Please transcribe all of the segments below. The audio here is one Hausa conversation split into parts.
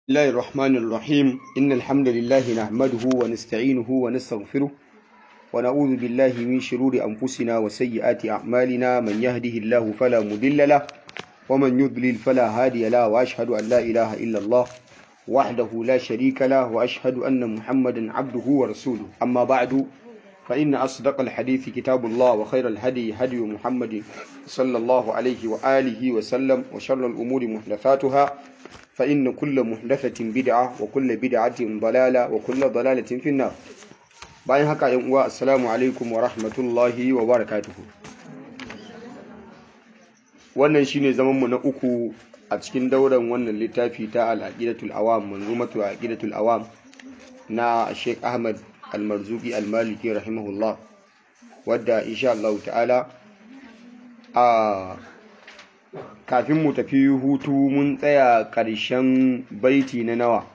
الله الرحمن الرحيم إن الحمد لله نحمده ونستعينه ونستغفره ونعوذ بالله من شرور أنفسنا وسيئات أعمالنا من يهده الله فلا مضل له ومن يضلل فلا هادي له وأشهد أن لا إله إلا الله وحده لا شريك له وأشهد أن محمدا عبده ورسوله أما بعد فإن أصدق الحديث كتاب الله وخير الهدي هدي محمد صلى الله عليه وآله وسلم وشر الأمور محدثاتها فإن كل محدثة بدعة وكل بدعة ضلالة وكل ضلالة في النار bayan haka yan uwa assalamu alaikum wa rahmatullahi wa barakatuhu wannan shine zaman mu na uku a cikin dauran wannan littafi ta al-aqidatul awam manzumatu aqidatul awam na Sheikh Ahmad Al-Marzuqi Al-Maliki rahimahullah wadda insha Allah ta'ala a kafin mu tafi hutu mun tsaya ƙarshen baiti na nawa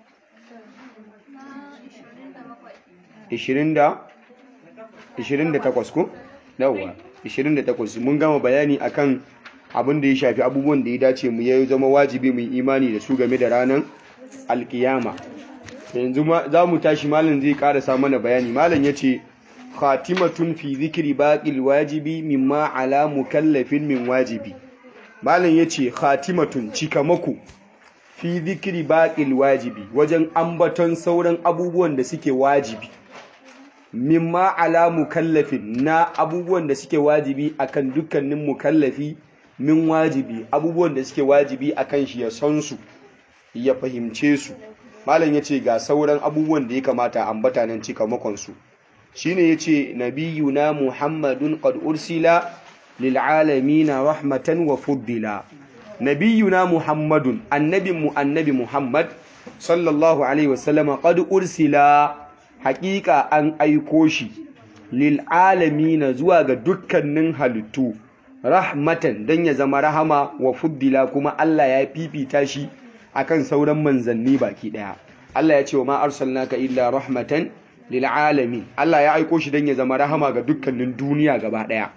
28 ko? yawa 28 mun gama bayani akan abin da ya shafi abubuwan da ya dace mu yayi zama wajibi mu imani da su game da ranar alkiyama yanzu za mu tashi malam zai karasa mana bayani malam ya ce khatimatun fi zikiri baƙil wajibi mimma ala mukallafin min wajibi malam ya ce khatimatun cikamako fi zikiri baƙil wajibi wajen ambaton sauran abubuwan da suke wajibi mimma ala mukallafin na abubuwan da suke wajibi akan dukkanin mukallafi min wajibi abubuwan da suke wajibi akan shi ya san su ya fahimce su malam ya ce ga sauran abubuwan da ya kamata ambata nan cikamakon su shine yace nabiyuna muhammadun qad ursila للعالمين رحمة وفضلا نبينا محمد النبي النبي محمد صلى الله عليه وسلم قد أرسل حقيقة أن أيكوشي للعالمين زواج دكان halittu rahmatan dan ya zama rahama wa fuddila kuma Allah ya fifita shi akan sauran manzanni baki daya Allah ya ce wa ma arsalnaka illa rahmatan lil alamin Allah ya aiko shi dan ya zama rahama ga dukkanin duniya gaba daya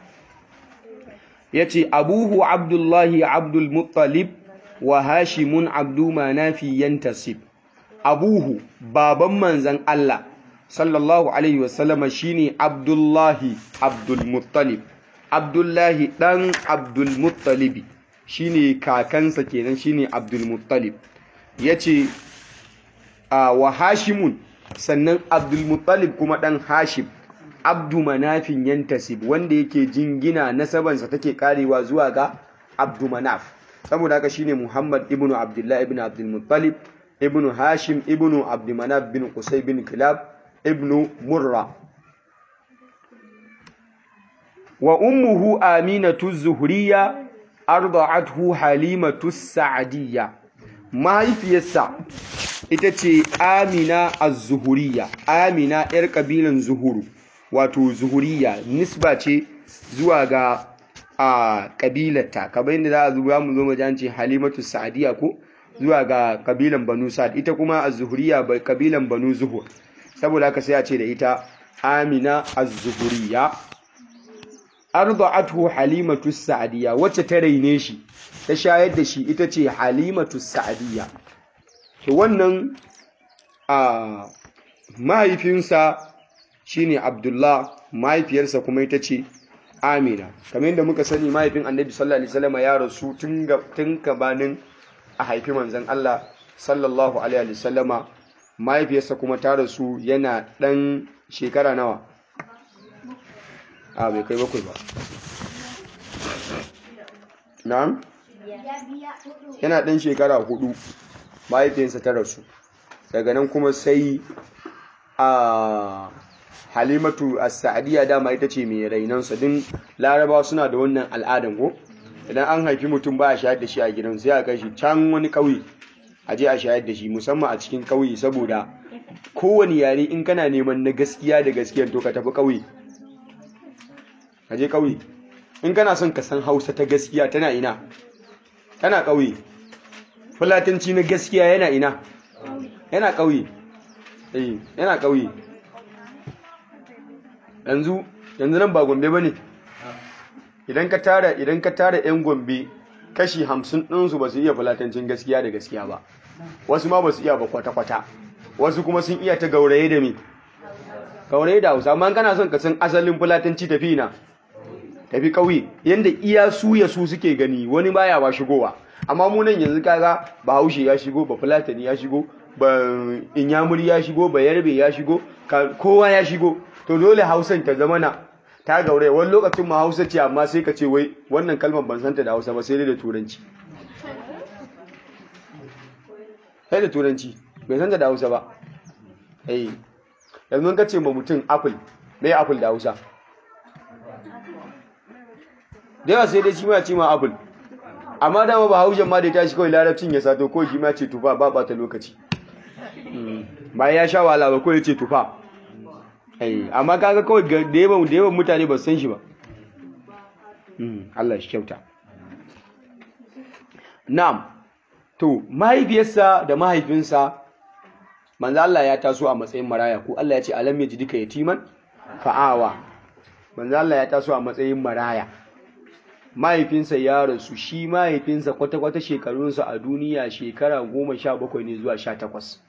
ya ce abuhu abdullahi abdulmuttalib wa hashimun abdu manafi yantasib abuhu baban manzan Allah sallallahu alaihi wasallama shine abdullahi abdulmuttalib abdullahi dan abdulmuttalibi shine kakansa kenan shine abdulmuttalib yace wa hashimun sannan abdulmuttalib kuma dan hashim abdu manafin yantasib wanda yake jingina nasabansa take karewa zuwa ga abdu manaf saboda haka shine muhammad ibnu abdullah ibnu abdul muttalib ibnu hashim ibnu abd manaf bin qusay bin kilab ibnu murra wa ummuhu aminatu zuhriya arda'athu halimatu sa'diyya mahaifiyarsa ita ce amina az-zuhuriya amina yar kabilan zuhuru wato zuhuriya nisba ce zuwa ga a kabilarta kamar yadda za a zuwa mu zo mu ce halimatu sa'diya ko zuwa ga kabilan banu sa'd ita kuma az-zuhuriya bai kabilan banu zuhur saboda haka sai a ce da ita amina az-zuhuriya arda'athu halimatu sa'diya wacce ta raine shi ta shayar da shi ita ce halimatu sa'diya to wannan a mahaifinsa shine Abdullah mahaifiyarsa kuma ita ce Amina kamar yadda muka sani mahaifin Annabi sallallahu alaihi wasallam ya rasu tun tun gabanin a haifi manzon Allah sallallahu alaihi wasallama mahaifiyarsa kuma ta rasu yana dan shekara nawa a bai kai bakwai ba na'am yana dan shekara hudu mahaifiyarsa ta rasu daga nan kuma sai a halimatu as-sa'diyya dama ita ce mai rainansa din larabawa suna da wannan al'adan ko idan an haifi mutum ba a shayar da shi a gidan sai a kai shi can wani ƙauye a je a shayar da shi musamman a cikin ƙauye saboda kowane yare in kana neman na gaskiya da gaskiya to ka tafi ƙauye ka je ƙauye in kana son ka san hausa ta gaskiya tana ina tana ƙauye fulatanci na gaskiya yana ina yana ƙauye eh yana ƙauye yanzu yanzu nan ba gombe ba ne idan ka tara idan ka tara yan gombe kashi hamsin ɗinsu ba su iya fulatancin gaskiya da gaskiya ba wasu ma ba su iya ba kwata-kwata wasu kuma sun iya ta gauraye da me gauraye da hausa amma kana son ka san asalin fulatanci tafi na tafi ƙauye yanda iya su ya su suke gani wani baya ba shigowa amma mu nan yanzu kaga bahaushe ya shigo ba fulatani ya shigo ba inyamuri ya shigo ba yarbe ya shigo kowa ya shigo to dole hausan ta zama na ta gauraye wani lokacin ma hausa ce amma sai ka ce wai wannan kalmar ban santa da hausa ba sai dai da turanci sai da turanci bai santa da hausa ba eh yanzu ka ce ma mutum apple mai apple da hausa da yawa sai dai shi ma ce ma apple amma dama ba haushen ma da ya tashi kawai larabcin ya sato ko shi ma ce tufa ba ba ta lokaci bayan ya sha wahala ba ko ya ce tufa amma kaga kawai da yawan da yawan mutane ba san shi ba Allah shi kyauta na'am to mahaifiyarsa da mahaifinsa manzo Allah ya taso a matsayin maraya ko Allah ya ce alam yajidika yatiman fa'awa manzo Allah ya taso a matsayin maraya mahaifinsa ya rasu shi mahaifinsa kwata-kwata shekarunsa a duniya shekara goma sha bakwai ne zuwa sha takwas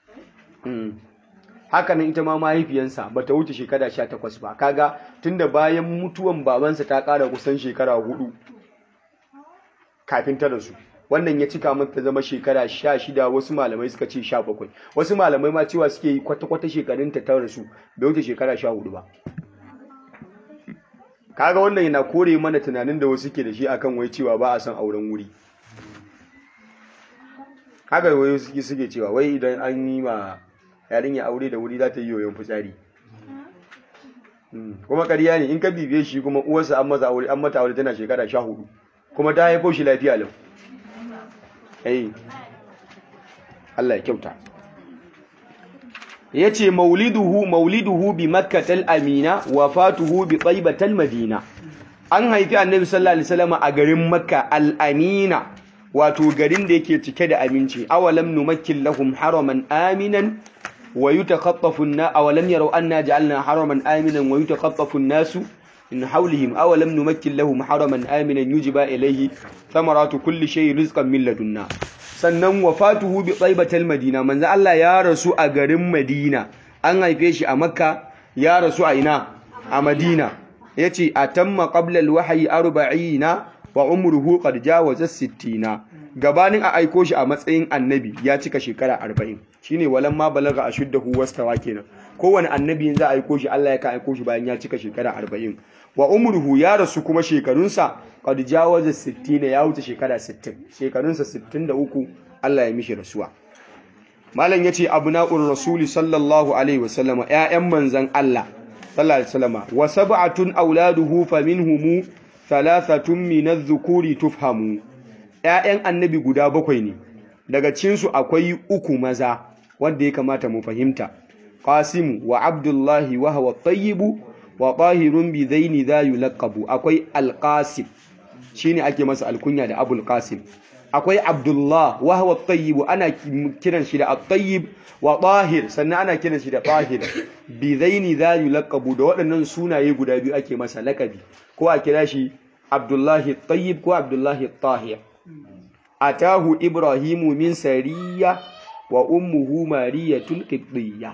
haka nan ita ma mahaifiyansa ba ta wuce shekara sha takwas ba kaga tunda bayan mutuwan babansa ta ƙara kusan shekara hudu kafin ta rasu wannan ya cika mata zama shekara sha shida wasu malamai suka ce sha bakwai wasu malamai ma cewa suke yi kwata-kwata shekarunta ta rasu bai wuce shekara sha hudu ba kaga wannan yana kore mana tunanin da wasu ke da shi akan wai cewa ba a son auren wuri haka wai suke suke cewa wai idan an yi ma yarinya aure da wuri za ta yi yoyon fitsari kuma ƙarya ne in ka bibiye shi kuma uwarsa an masa aure an mata aure tana shekara sha hudu kuma ta haifo shi lafiya lau eh Allah ya kyauta yace mauliduhu mauliduhu bi makkatal amina wafatuhu bi taibatal madina an haifi annabi sallallahu alaihi wasallam a garin makka al amina wato garin da yake cike da aminci awalam numakkil lahum haraman aminan wa yutakhaffafu an awalam yaraw anna ja'alna haraman aminan wa yutakhaffafu an-nasu min hawlihim awalam numakkil lahum haraman aminan yujiba ilayhi thamaratu kulli shay'in rizqan min ladunna sannan wafatuhu bi tsaibatal madina manzo Allah ya rasu a garin Madina an haife shi a Makka ya rasu a ina a Madina yace atamma qabla alwahyi 40 wa umruhu qad jawaza 60 gabanin a aiko shi a matsayin annabi ya cika shekara 40 shine walan ma balaga ashuddahu wastawa kenan kowane annabi za a aiko shi Allah ya ka aiko shi bayan ya cika shekara 40 wa umruhu ya rasu kuma shekarunsa qad jawaza 60 ya wuce shekara 60 shekarunsa 63 Allah ya mishi rasuwa malam yace abna'ur rasuli sallallahu alaihi wasallam ƴaƴan manzon Allah sallallahu alaihi wasallam wa sab'atun auladuhu faminhum thalathatun min adh-dhukuri tufhamu ƴaƴan annabi guda bakwai ne daga cikin su akwai uku maza wanda ya kamata mu fahimta Qasim wa Abdullahi wa huwa tayyibu wa tahirun bi zaini za yulaqabu akwai Al-Qasim shine ake masa alkunya da Abul Qasim akwai Abdullah wa huwa tayyib ana kiran shi da at-tayyib wa tahir sannan ana kiran shi da tahir bi zaini za yulaqabu da waɗannan sunaye guda biyu ake masa lakabi ko a kira shi Abdullahi at-tayyib ko Abdullahi at-tahir atahu Ibrahimu min sariya wa ummuhu mariyatul qibtiyya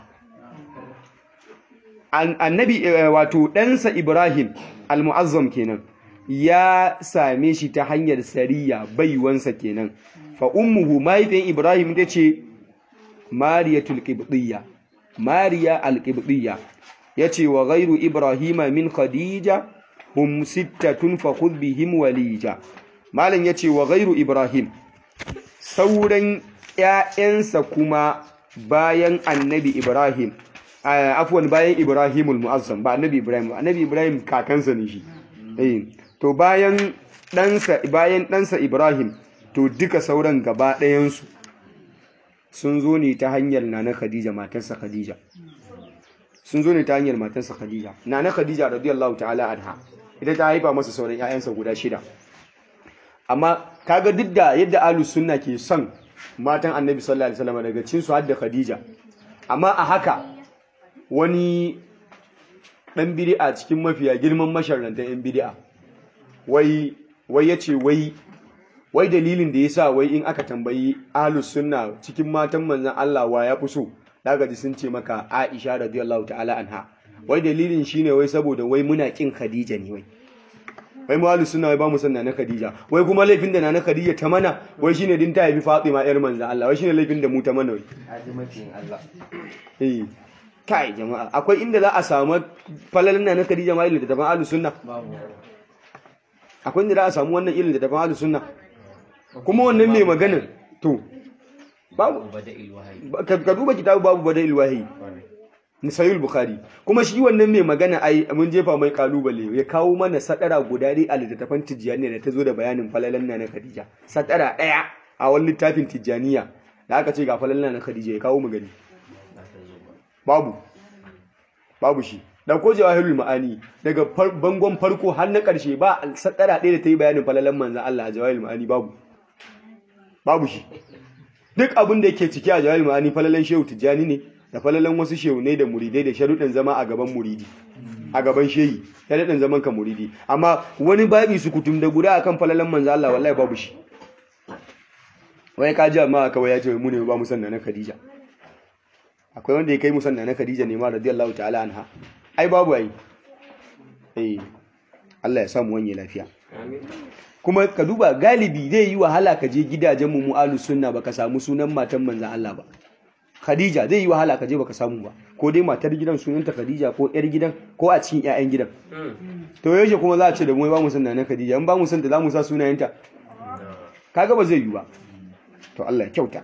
annabi wato ɗansa Ibrahim al-mu'azzam kenan ya same shi ta hanyar sariya baiwansa kenan fa ummuhu mahaifin Ibrahim ta ce mariyatul qibtiyya mariya al-qibtiyya yace wa ghairu ibrahima min khadija hum sittatun fa khudh bihim walija malam yace wa ghairu ibrahim sauran ƴaƴansa kuma bayan annabi ibrahim afwan bayan Ibrahimul Mu'azzam ba annabi Ibrahim annabi Ibrahim kakansa ne shi eh to bayan ɗansa bayan ɗansa Ibrahim to duka sauran gaba ɗayan su sun zo ne ta hanyar nana Khadija matarsa Khadija sun zo ne ta hanyar matarsa Khadija nana Khadija radiyallahu ta'ala anha ita ta haifa masa sauran ƴaƴansa guda shida amma kaga duk da yadda ahlus sunna ke son matan annabi sallallahu alaihi wasallam daga cikin su har da Khadija amma a haka wani ɗan bidi'a cikin mafiya girman masharrantar ‘yan bidi'a wai wai ya ce wai wai dalilin da yasa wai in aka tambayi ahlus sunna cikin matan manzon Allah wa ya fi so daga ji sun ce maka Aisha radiyallahu ta'ala anha wai dalilin shine wai saboda wai muna kin Khadija ne wai wai mu ahlus sunna wai ba mu san na Khadija wai kuma laifin da na Khadija ta mana wai shine din ta haifi Fatima yar manzon Allah wai shine laifin da mu ta mana wai azimatin Allah eh kai jama'a akwai inda za a samu falalan na Khadija ma ilin da taban ahlus sunna babu akwai inda za a samu wannan ilin da taban ahlus sunna kuma wannan mai maganin to babu bada'il wahayi ka ka duba kitabu babu bada'il wahyi na sahih bukhari kuma shi wannan mai magana ai mun jefa mai kalubale ya kawo mana sadara guda dai a littattafan tijjaniya da ta zo da bayanin falalan na Khadija sadara daya a wani littafin tijjaniya da aka ce ga falalan na Khadija ya kawo mu gani ba ta zo ba babu babu shi dauko jawahirul ma'ani daga far- bangon farko har na karshe ba sadara ɗaya da ta yi bayanin falalan manzan Allah a jawahirul ma'ani babu babu shi duk abin da yake ciki a jawahirul ma'ani falalan shehu tijjani ne da falalan wasu shehunai da muridai da sharuɗin zama a gaban muridi a gaban shehi sharuɗin zaman ka muridi amma wani babi su kutum da guda akan falalan manzan Allah wallahi babu shi wai ka ji amma kawai ya ce mu ne ba mu sanna na Khadija akwai wanda ya kai musanna na Khadija ne ma radiyallahu ta'ala anha ai babu ai eh Allah ya samu wanye lafiya kuma ka duba galibi zai yi wahala ka je gidajen mu mu'alu sunna baka samu sunan matan manzon Allah ba Khadija zai yi wahala ka je baka samu ba ko dai matar gidan sunanta Khadija ko yar gidan ko a cikin ƴaƴan gidan to yaushe kuma za a ce da mu ba mu sanna na Khadija in ba mu san ta za mu sa sunayenta kaga ba zai yi ba to Allah ya kyauta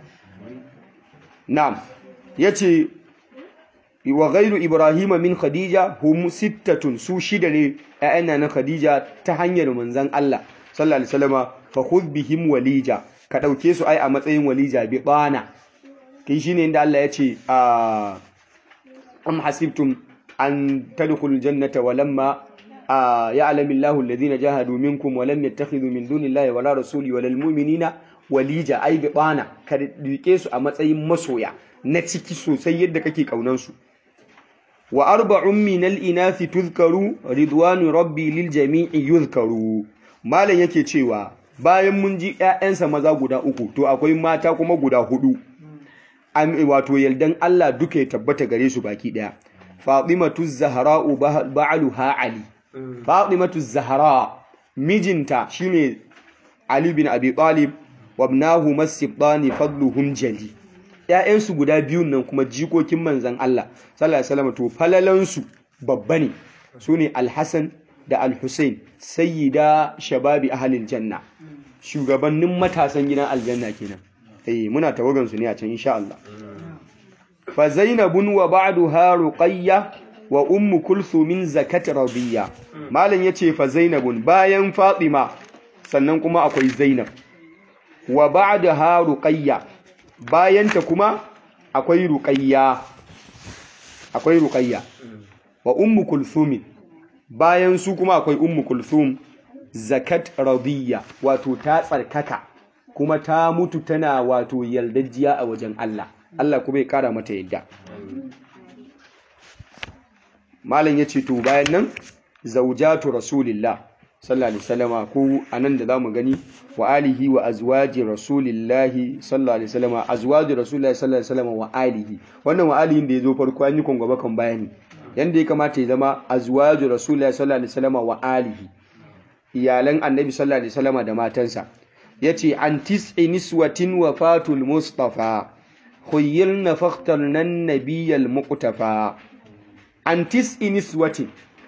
na'am yace wa ghairu ibrahima min khadija hum sittatun su shida ne ƴaƴan na khadija ta hanyar manzon Allah sallallahu alaihi wasallama fa khudh bihim walija ka dauke su ai a matsayin walija bi bana kai shine inda Allah yace a am hasibtum an tadkhulul jannata walamma ya'lamu Allahu alladhina jahadu minkum wa lam yattakhidhu min dunillahi wala rasuli wala almu'minina walija ai bi bana ka rike su a matsayin masoya na ciki sosai yadda kake kaunansu wa arba'un min al-inathi tuzkaru ridwanu rabbi lil jami'i yuzkaru malam yake cewa bayan mun ji ƴaƴansa maza guda uku to akwai mata kuma guda hudu am wato yaldan Allah duka ya tabbata gare su baki daya fatimatu zahra'u ba'luha ali fatimatu zahra mijinta shine ali bin abi talib wa ibnahu masibani fadluhum jali ‘ya'yansu guda biyun nan kuma jikokin manzan Allah, sallallahu Alaihi wasallam to falalansu babba ne, su ne Alhassan da Alhussein, sayyida shababi ahalin janna, shugabannin matasan gidan aljanna kenan. Eh, muna tawagansu ne a can insha Allah. Fa Zainabun wa ba'du ha Ruqayya wa ummu kulsumin zakat radiyya. Malam yace fa Zainabun bayan Fatima sannan kuma akwai Zainab. Wa ba'da ha Ruqayya bayanta kuma akwai ruqayya akwai ruqayya wa ummu kulthum bayan su kuma akwai ummu kulthum zakat radiyya wato ta tsarkaka kuma ta mutu tana wato yaldajiya a wajen Allah Allah kuma ya kara mata yadda malam yace to bayan nan zaujatu rasulillah sallallahu alaihi wasallama ko anan da zamu gani wa alihi wa azwaji rasulillahi sallallahu alaihi wasallama azwaji rasulillahi sallallahu alaihi wasallama wa alihi wannan wa alihin da yazo farko an yi kon gaba kan bayani yanda ya kamata ya zama azwaji rasulillahi sallallahu alaihi wasallama wa alihi iyalan annabi sallallahu alaihi wasallama da matansa yace an tis'i niswatin wafatul mustafa khuyyilna fakhtarna an-nabiyyal muqtafa an tis'i niswatin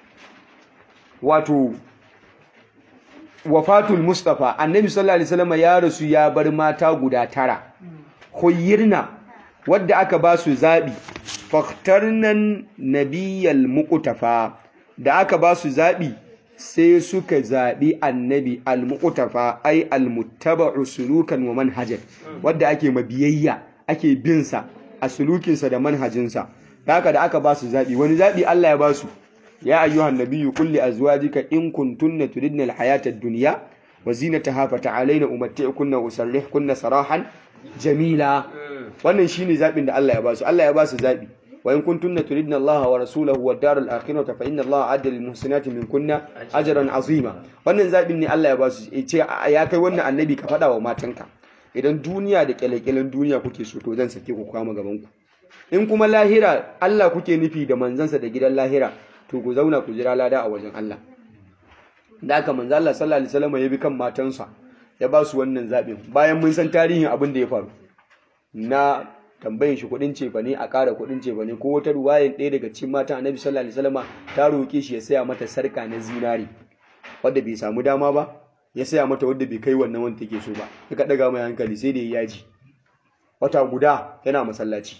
wato wafatul mustafa annabi sallallahu alaihi wasallam ya rasu ya bar mata guda tara khuyyirna wadda aka ba su zabi faktarnan nabiyal muqtafa da aka ba su zabi sai suka zabi annabi al muqtafa ai al muttaba'u sulukan wa manhajan wadda ake mabiyayya ake bin sa a sulukinsa da manhajinsa haka da aka ba su zabi wani zabi Allah ya ba su يا أيها النبي قل لأزواجك إن كنتن تردن الحياة الدنيا وزينتها فتعالين أمتعكن وأسرحكن سراحا جميلا wannan shine zabin da Allah ya basu Allah ya basu zabi wa in kuntunna turidna Allah wa rasulahu wad daral akhirata fa inna Allah adda lil muhsinati minkunna ajran azima wannan zabin ne Allah ya ba su ce ya kai wannan annabi ka faɗa wa matanka idan duniya da kyalekyalen duniya kuke so to zan sake ku kama gaban ku in kuma lahira Allah kuke nufi da manzansa da gidan lahira to ku zauna ku jira lada a wajen Allah da haka manzo Allah sallallahu alaihi wasallam ya bi kan matansa ya ba su wannan zabin bayan mun san tarihin abin da ya faru na tambayin shi kudin cefa ne a ƙara kudin cefa ne ko wata ruwayan ɗaya daga cikin matan annabi sallallahu alaihi wasallam ta roƙe shi ya saya mata sarka na zinari wanda bai samu dama ba ya saya mata wanda bai kai wannan wanda take so ba suka daga mai hankali sai da ya yaji wata guda yana masallaci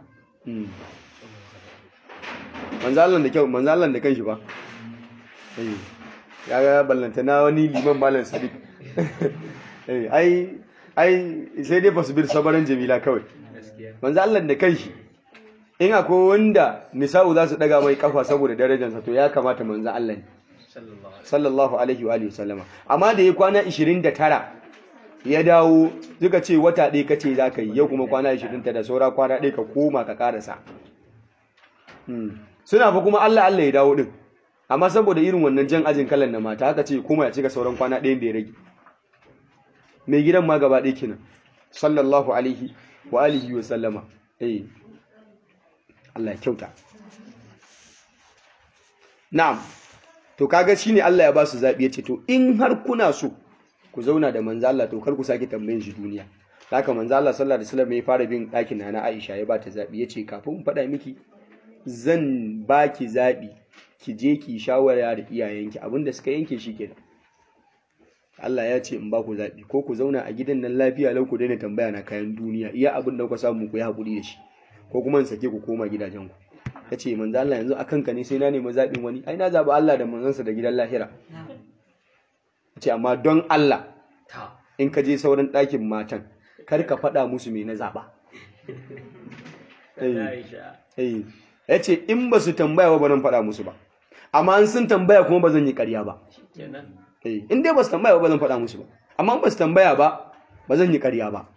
manzalan da kyau manzalan da kanshi ba ya ga ballanta na wani liman malam sadiq ai ai sai dai fasbir sabaran jamila kawai manzo Allah da kanshi in akwai wanda nisa'u za su daga mai kafa saboda darajarsa to ya kamata manzo Allah ne sallallahu alaihi wa alihi sallama amma da ya kwana 29 ya dawo duka ce wata ɗaya kace za ka yi yau kuma kwana 29 da saura kwana ɗaya ka koma ka karasa suna fa kuma Allah Allah ya dawo din amma saboda irin wannan jan ajin kalan na mata haka ce kuma ya cika sauran kwana ɗayan da ya rage mai gidan ma gaba ɗaya kenan sallallahu alaihi wa alihi wa sallama eh Allah ya kyauta na'am to kaga shine Allah ya ba su zabi yace to in har kuna so ku zauna da manzo Allah to kar ku sake tambayin shi duniya haka manzo Allah sallallahu alaihi wasallam ya fara bin ɗakin nana Aisha ya ba ta zabi yace kafin in faɗa miki zan baki zabi ki je ki shawara da iyayenki abinda suka yanke shi kenan Allah ya ce in ba ku zaɓi ko ku zauna a gidan nan lafiya lau ku daina tambaya na kayan duniya iya abin da kuka samu ku yi haƙuri da shi ko kuma in sake ku koma gidajenku ya ce manzo Allah yanzu a kanka ne sai na nemi zaɓin wani ai na zaɓi Allah da manzansa da gidan lahira ya ce amma don Allah in ka je sauran ɗakin matan kar ka faɗa musu me na zaɓa ya ce in ba su tambaya ba ba nan faɗa musu ba amma an sun tambaya kuma ba zan yi ƙarya ba in dai ba su tambaya ba zan faɗa musu ba amma ba su tambaya ba ba zan yi ƙarya ba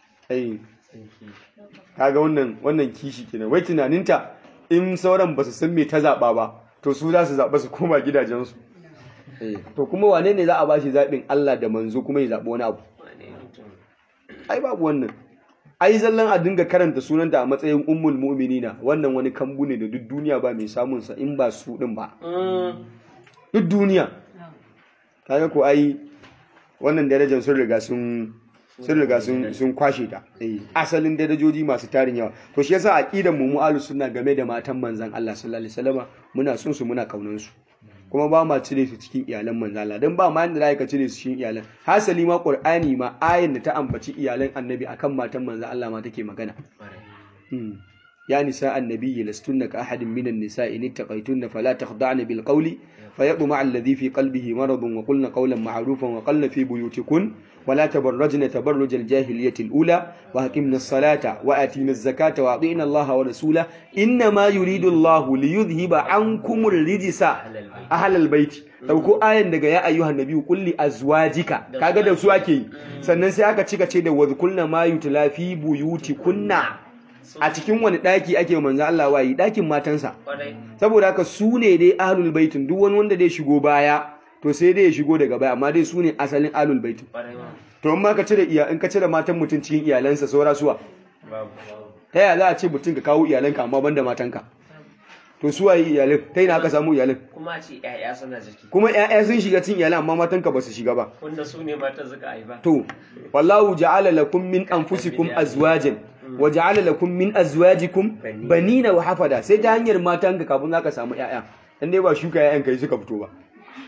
kaga wannan wannan kishi kenan wai tunaninta in sauran ba su san me ta zaɓa ba to su za su zaɓa su koma gidajensu to kuma wane ne za a bashi zaɓin Allah da manzo kuma ya zaɓi wani abu ai babu wannan ai zallan a dinga karanta sunanta a matsayin ummul mu'minina wannan wani kambu ne da duk duniya ba mai samun sa in ba su din ba duk duniya kaga ko ai wannan darajar sun riga sun sun riga sun sun kwashe ta eh asalin darajoji masu tarin yawa to shi yasa aqidan mu mu ahlus sunna game da matan manzon Allah sallallahu alaihi wasallama muna son su muna kaunan su kuma ba ma cire su cikin iyalan manzon Allah dan ba ma yanda za ka cire su cikin iyalan hasali ma qur'ani ma ayin da ta ambaci iyalan annabi akan matan manzon Allah ma take magana يا نساء النبي لستن كأحد من النساء إن اتقيتن فلا تخضعن بالقول فيطمع الذي في قلبه مرض وقلن قولا معروفا وقلن في بيوتكن ولا تبرجن تبرج الجاهلية الأولى وأقمنا الصلاة وآتينا الزكاة وأطيعنا الله ورسوله إنما يريد الله ليذهب عنكم الرجس أهل البيت dauko ayan daga ya ayyuhan nabi kulli azwajika kaga da su ake sannan sai aka cika ce da wadhkulna ma yutla fi buyutikunna a cikin wani daki ake manzo Allah wayi dakin matansa saboda haka su ne dai ahlul baitin duk wani wanda dai shigo baya to sai dai ya shigo daga baya amma dai su ne asalin ahlul baitin to in ma ka cire iya in ka cire matan mutum cikin iyalansa saura suwa ta yaya za a ce mutum ka kawo iyalanka amma banda matanka to su waye iyalin ta ina aka samu iyalin kuma a ce ƴaƴa suna ciki kuma ƴaƴa sun shiga cikin iyalan amma matanka ba su shiga ba wanda su ne matan suka haifa to wallahu ja'ala lakum min anfusikum azwajan wa ja'ala lakum min azwajikum banina wa hafada sai ta hanyar matanka kafin zaka samu ƴaƴa dan dai ba shuka ƴaƴan kai suka fito ba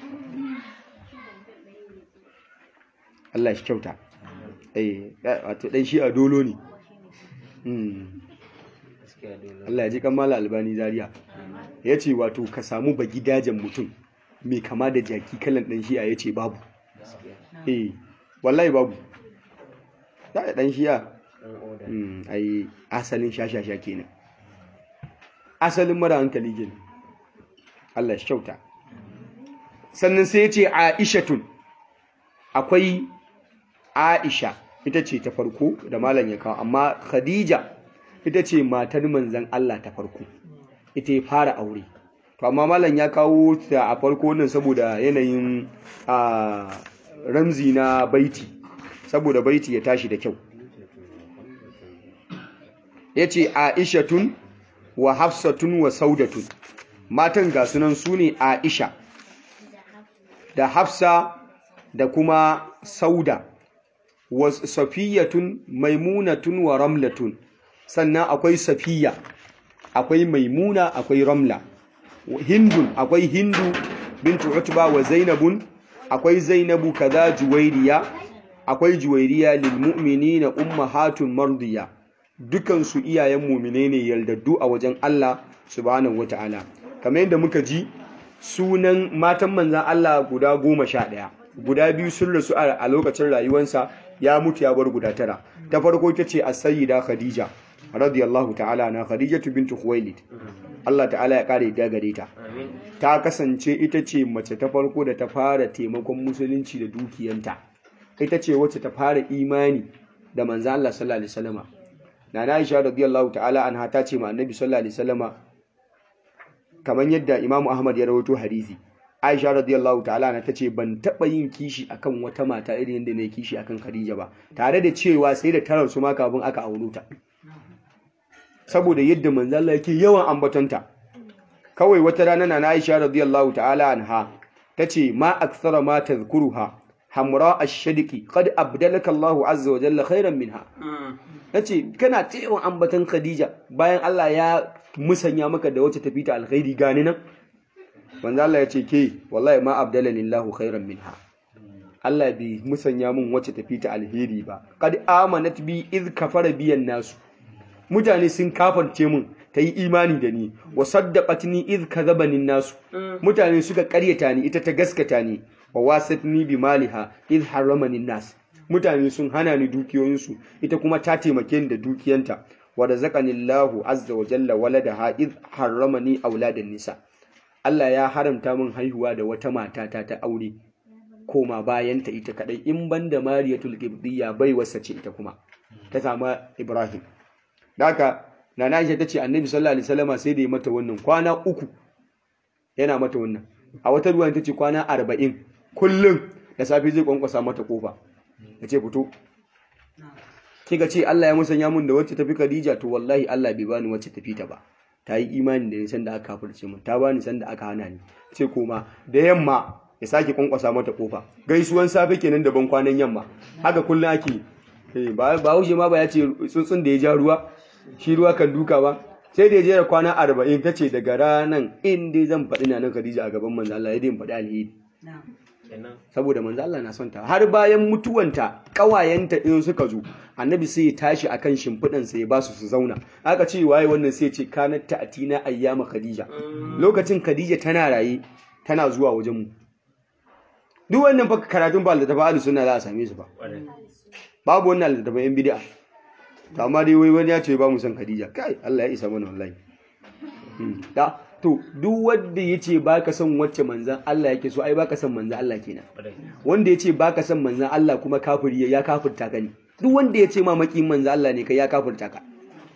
Allah shi kyauta eh wato dan shi a dolo ne Allah ya ji kamala albani zaria ya ce wato ka samu ba gidajen mutum mai kama da jaki kalan ɗan shi'a ya ce babu eh wallahi babu ta da ɗan shi'a ai asalin shashasha kenan asalin mara hankali kenan Allah shi kyauta sannan sai ya ce aishatun akwai aisha ita ce ta farko da malam ya kawo amma khadija ita ce matar manzan Allah ta farko ita ya fara aure to amma malam ya kawo ta a farko nan saboda yanayin a ramzi na baiti saboda baiti ya tashi da kyau yace Aishatun wa Hafsatun wa Saudatun matan ga sunan su ne Aisha da Hafsa da kuma Sauda wa Safiyatun Maimunatun wa Ramlatun sannan akwai Safiya akwai Maimuna akwai Ramla Hindun akwai Hindu bintu Utba wa Zainabun akwai Zainabu kaza Juwairiya akwai Juwairiya lil mu'minina ummahatun mardiya dukansu iyayen mumine ne yaldaddu a wajen Allah subhanahu wata'ala kamar yadda muka ji sunan matan manzan Allah guda goma sha ɗaya guda biyu sun rasu a lokacin rayuwansa ya mutu ya bar guda tara ta farko ita ce as-sayyida khadija radiyallahu ta'ala na khadijatu bintu khuwailid Allah ta'ala ya kare da gare ta ta kasance ita ce mace ta farko da ta fara taimakon musulunci da dukiyanta ita ce wacce ta fara imani da manzan Allah sallallahu alaihi wasallama Nana Aisha radiyallahu ta'ala anha ta ce ma Annabi sallallahu alaihi wasallama kamar yadda Imam Ahmad ya rawaito hadisi Aisha radiyallahu ta'ala anha tace ban taba yin kishi akan wata mata irin yadda ne kishi akan Khadija ba tare da cewa sai da tarar su ma kafin aka auro ta saboda yadda manzo Allah yake yawan ambatonta kawai wata rana Nana Aisha radiyallahu ta'ala anha tace ma akthara ma tadhkuruha hamra ash-shadqi qad abdalaka Allahu azza wa jalla khairan minha nace kana ta yawan ambatan Khadija bayan Allah ya musanya maka da wacce tafi ta alkhairi gani nan manzo Allah ya ce ke wallahi ma abdalani Allahu khairan minha Allah bai musanya min wacce tafi ta alheri ba qad amanat bi iz kafara biyan nasu mutane sun kafarce min ta yi imani da ni wa saddaqatni iz kadhabani nasu mutane suka karyata ni ita ta gaskata ni wa wasatni bi maliha iz haramani nas mutane sun hana ni dukiyoyinsu ita kuma ta taimake ni da dukiyanta wa razaqani Allahu azza wa jalla waladaha iz harramani auladan nisa Allah ya haramta min haihuwa da wata mata ta ta aure koma bayanta ita kadai in banda Mariyatul Qibtiyya bai wasa ce ita kuma ta samu Ibrahim haka Nana Aisha tace Annabi sallallahu alaihi wasallama sai da ya mata wannan kwana uku yana mata wannan a wata ruwan tace kwana 40 kullum da safe zai kwankwasa mata kofa yace fito kika ce Allah ya musanya mun da wacce tafi Khadija to wallahi Allah bai bani wacce tafi ta ba ta yi imani da ni sanda aka kafirce mun ta bani sanda aka hana ni ce koma da yamma ya sake kwankwasa mata kofa gaisuwan safe kenan da ban kwanan yamma haka kullum ake eh ba ba huje ma ba ya ce tsuntsun da ya ja ruwa shi ruwa kan duka ba sai da ya jera kwana 40 tace daga ranan in dai zan faɗi na nan Khadija a gaban manzo Allah ya dai faɗi alheri saboda manzo Allah na son ta har bayan mutuwanta kawayenta in suka zo annabi sai ya tashi akan shimfidan sa ya ba su su zauna aka ce waye wannan sai ya ce kanat ta'tina ayyama khadija lokacin khadija tana raye tana zuwa wajen mu duk wannan fa karatun ba da ahlus sunna za a same su ba babu wannan da yan bid'a to amma dai wai wani ya ce ba mu san khadija kai Allah ya isa mana wallahi da to duk wanda yace baka son wacce manzan Allah yake so ai baka son manzan Allah kenan wanda yace baka son manzan Allah kuma kafiri ya kafirta ka ne duk wanda yace ma makin manzan Allah ne kai ya kafirta ka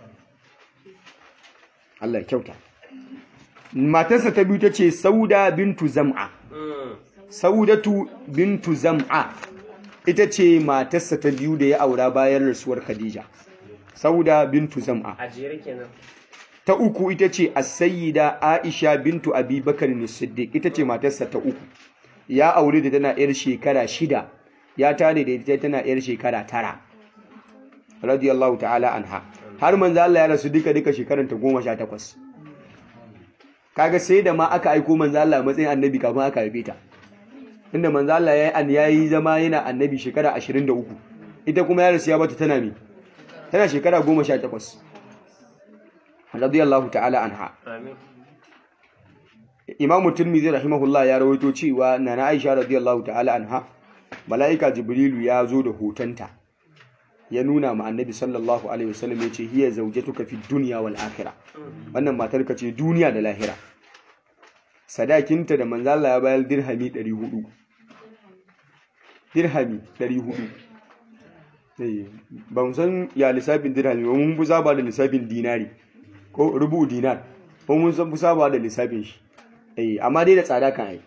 Allah ya kyauta matarsa ta biyu tace Sauda bintu Zam'a Saudatu bintu Zam'a ita ce matarsa ta biyu da ya aura bayan rasuwar Khadija Sauda bintu Zam'a a jere kenan ta uku ita ce as-sayyida Aisha bintu Abi Bakar as-Siddiq ita ce matarsa ta uku ya aure da tana yar shekara shida ya tare da ita tana yar shekara tara radiyallahu ta'ala anha har manzo Allah ya rasu duka duka shekaran ta 18 kaga sai da ma aka aiko manzo Allah a matsayin annabi kafin aka haife ta inda manzo Allah yayi an yayi zama yana annabi shekara 23 ita kuma ya rasu ya bata tana me tana shekara 18 radiyallahu ta'ala anha amin imamu tirmidhi rahimahullah ya rawaito cewa nana aisha radiyallahu ta'ala anha mala'ika jibrilu ya zo da hotonta ya nuna ma annabi sallallahu alaihi wasallam ya ce hiya zawjatuka fi dunya wal akhirah wannan matar ka ce duniya da lahira sadakinta da manzo Allah ya bayar dirhami 400 dirhami 400 Eh, ba mu san ya lissafin dirhami ba mun fi saba da lissafin dinari ko rubu dinar ko mun san fi saba da lissafin shi eh amma dai da tsada kan ai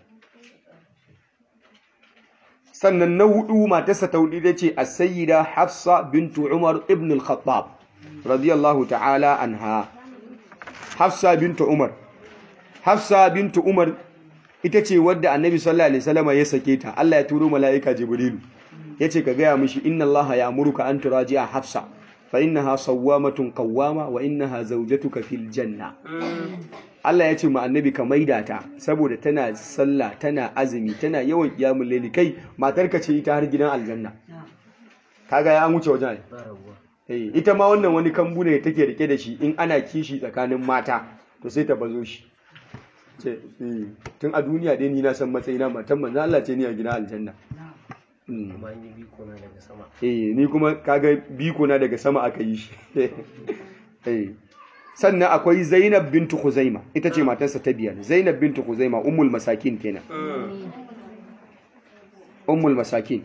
sannan na hudu matarsa ta hudu ce as-sayyida Hafsa bintu Umar ibn al-Khattab radiyallahu ta'ala anha Hafsa bintu Umar Hafsa bintu Umar ita ce wadda Annabi sallallahu alaihi wasallam ya sake ta Allah ya turo mala'ika Jibrilu yace ka gaya mishi inna Allah ya'muruka an turaji'a Hafsa fa innaha sawwamatun qawwama wa innaha zawjatuka fil janna Allah ya ce ma annabi ka maida ta saboda tana sallah tana azumi tana yawan kiyamul laili kai matarka ce ita har gidan aljanna kaga ya an wuce wajen ai ba rabuwa eh ita ma wannan wani kambu ne take rike da shi in ana kishi tsakanin mata to sai ta bazo shi ce eh, tun a duniya dai ni na san matsayina matan manzo Allah ce ni a gidan aljanna Mm. kuma an yi biko na daga sama eh ni kuma kaga biko na daga sama aka yi shi eh sannan akwai Zainab bintu Khuzaima ita ce matarsa ta biyar Zainab bintu Khuzaima ummul masakin kenan ummul masakin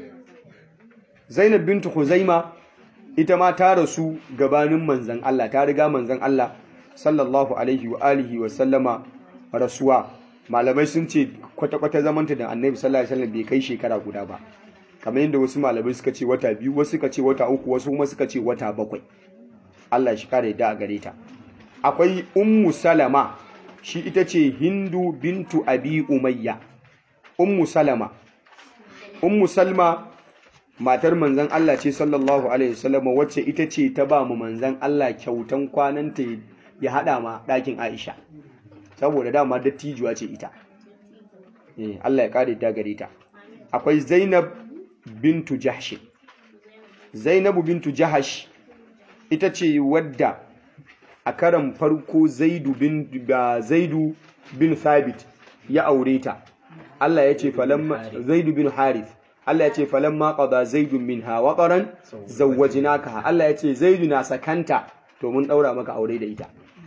Zainab bintu Khuzaima ita ma ta rasu gabanin manzon Allah ta riga manzon Allah sallallahu alaihi wa alihi wa sallama rasuwa malamai sun ce kwata-kwata zamanta da annabi sallallahu alaihi wasallam bai kai shekara guda ba kamar yadda wasu malamai suka ce wata biyu wasu suka ce wata uku wasu kuma suka ce wata bakwai Allah shi kare da a gare ta akwai ummu salama shi ita ce hindu bintu abi umayya ummu salama ummu salma matar manzon Allah ce sallallahu alaihi wasallam wacce ita ce ta ba mu manzon Allah kyautan kwananta ya hada ma ɗakin Aisha saboda dama dattijuwa ce ita Eh, Allah ya kare ta gare ta akwai Zainab bintu Jahsh Zainabu bintu Jahash ita ce wadda a karan farko Zaidu bin ga Zaidu bin Thabit ya aure ta Allah ya ce falamma Zaidu bin Harith Allah ya ce falamma qada Zaidu minha waqaran zawwajnaka Allah ya ce Zaidu na sakanta to mun daura maka aure da ita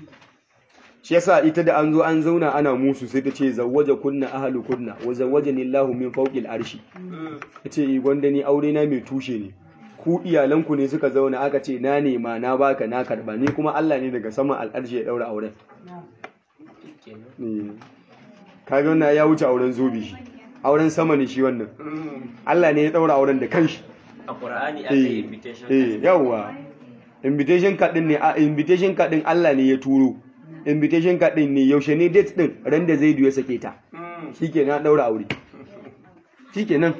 shi yasa ita da an zo an zauna ana musu sai ta ce zawwaja kunna ahlu kunna wa zawwajani Allahu min fawqil arshi tace gwanda ni aure na mai tushe ne ku iyalanku ne suka zauna aka ce na nema na baka na karba ni kuma Allah ne daga saman al'arshi ya daura auren kenan Eh. kaga wannan ya wuce auren zobe shi auren sama ne shi wannan Allah ne ya daura auren da kanshi a qur'ani aka yi eh invitation eh yawa invitation card din ne a invitation card din Allah ne ya turo invitation card din ne yaushe ne date din ran da Zaidu ya sake ta Mm. shikenan daura aure shikenan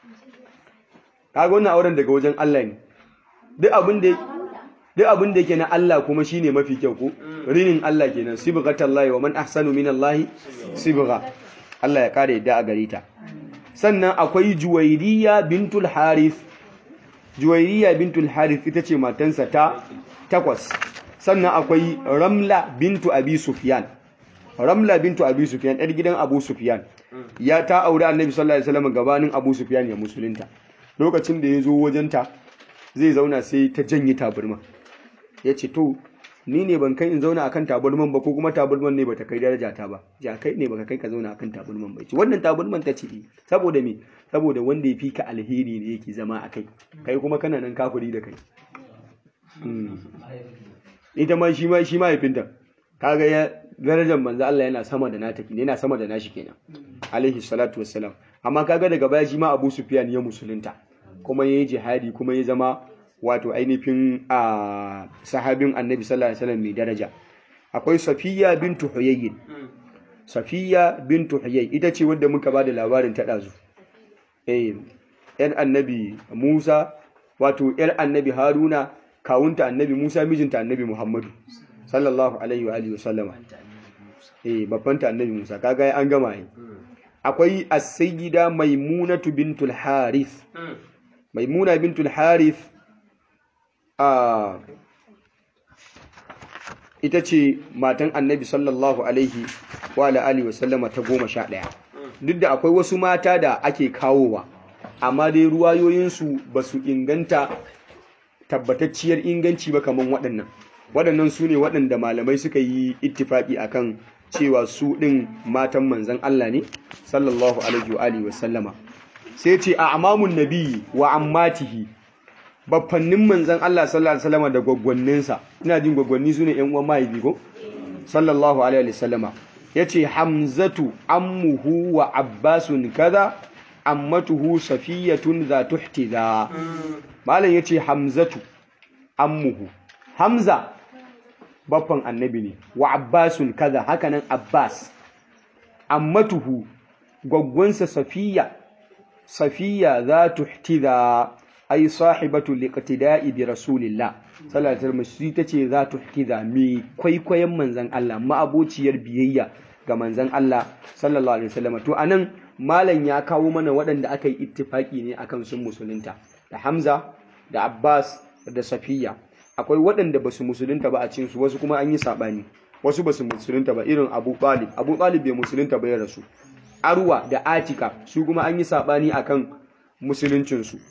kaga wannan auren daga wajen Allah ne duk abin da duk abin da yake na Allah kuma shine mafi kyau ko rinin Allah kenan sibghatallahi wa man ahsanu minallahi sibgha Allah ya kare yadda a gare ta sannan akwai Juwairiya bintul Harith Juwairiya bintul Harith ita ce matansa ta takwas sannan akwai Ramla bintu Abi Sufyan Ramla bintu Abi Sufyan ɗan gidan Abu Sufyan ya ta aure Annabi sallallahu alaihi wasallam gabanin Abu Sufyan ya musulunta lokacin da ya zo wajenta zai zauna sai ta janye taburma ya ce to ni ne ban kai in zauna akan taburman ba ko kuma taburman ne bata kai daraja ta ba ja kai ne baka kai ka zauna akan taburman ba ce wannan taburman ta ce eh. saboda me saboda wanda ya fi ka alheri ne yake zama a kai kai kuma kana nan kafiri da kai Mm. ita ma shi ma shi mahaifinta kaga ya darajar manzo Allah yana sama da nata kenan yana sama da nashi kenan alaihi salatu wassalam amma kaga daga baya shi ma Abu Sufyan ya musulunta kuma yayi jihadi kuma ya zama wato ainihin a sahabin Annabi sallallahu alaihi wasallam mai daraja akwai Safiya bintu Huyayy Safiya bintu Huyayy ita ce wadda muka bada labarin ta dazu eh yar Annabi Musa wato yar Annabi Haruna kawunta Annabi Musa mijinta Annabi Muhammadu sallallahu alaihi wa alihi wasallama Anta annabi Musa. eh babbanta Annabi Musa kaga an gama yi Mm. akwai as-sayyida Maimunatu bintul Harith Mm. Maimuna bintul Harith a ita ce matan Annabi sallallahu alaihi wa ala alihi wasallama ta goma sha ɗaya duk da akwai wasu mata da ake kawowa amma dai ruwayoyinsu ba su inganta tabbatacciyar inganci ba kamar waɗannan waɗannan su ne waɗanda malamai suka yi ittifaki akan cewa su ɗin matan manzan Allah ne sallallahu alaihi wa alihi wasallama sai ce a amamun nabi wa ammatihi baffannin manzan Allah sallallahu alaihi wasallama da gwaggwanninsa ina jin gwaggwanni sune ƴan uwan mahaifi ko sallallahu alaihi wasallama yace hamzatu ammuhu wa abbasun kaza ammatuhu safiyatun za tuhtiza malam yace hamzatu ammuhu hamza baffan annabi ne wa abbasun kaza hakanan abbas ammatuhu gwaggwansa safiya safiya za tuhtiza ai sahibatu liqtida'i bi rasulillah sallallahu alaihi wasallam tace za tuhtiza mi kwaikwayon manzon Allah ma'abociyar biyayya ga manzon Allah sallallahu alaihi wasallam to anan malam ya kawo mana waɗanda aka yi ittifaki ne akan sun musulunta da Hamza da Abbas da Safiya akwai waɗanda basu musulunta ba a cikin su wasu kuma an yi sabani wasu basu musulunta ba irin Abu Talib Abu Talib bai musulunta ba ya rasu Arwa da Atika su kuma an yi sabani akan musuluncin su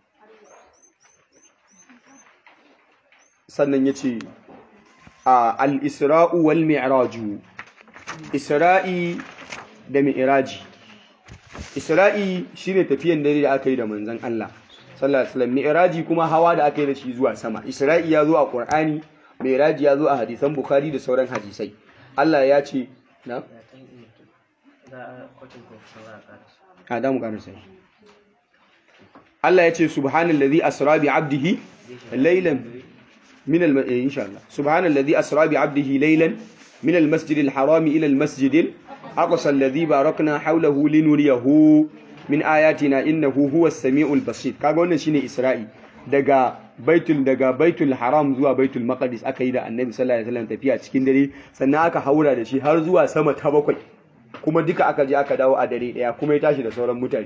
sannan yace al-Isra'u wal Mi'raju Isra'i da Mi'raji Isra'i shine tafiyan dare da aka yi da manzon Allah sallallahu alaihi wasallam Mi'raji kuma hawa da aka yi da shi zuwa sama Isra'i ya zo a Qur'ani Mi'raji ya zo a hadisan Bukhari da sauran hadisai Allah ya ce na a da mu karasa Allah ya ce subhanallazi asra bi 'abdihi laylan min al insha Allah subhanallazi asra bi 'abdihi laylan min al-masjidil harami ila al-masjidil أقصى الذي باركنا حوله لنريه من آياتنا إنه هو السميع البصير kaga wannan shine Isra'i daga baitul daga baitul haram zuwa baitul maqdis aka yi da annabi sallallahu alaihi wasallam tafiya cikin dare sannan aka haura da shi har zuwa sama ta bakwai kuma duka aka je aka dawo a dare daya kuma ya tashi da sauran mutane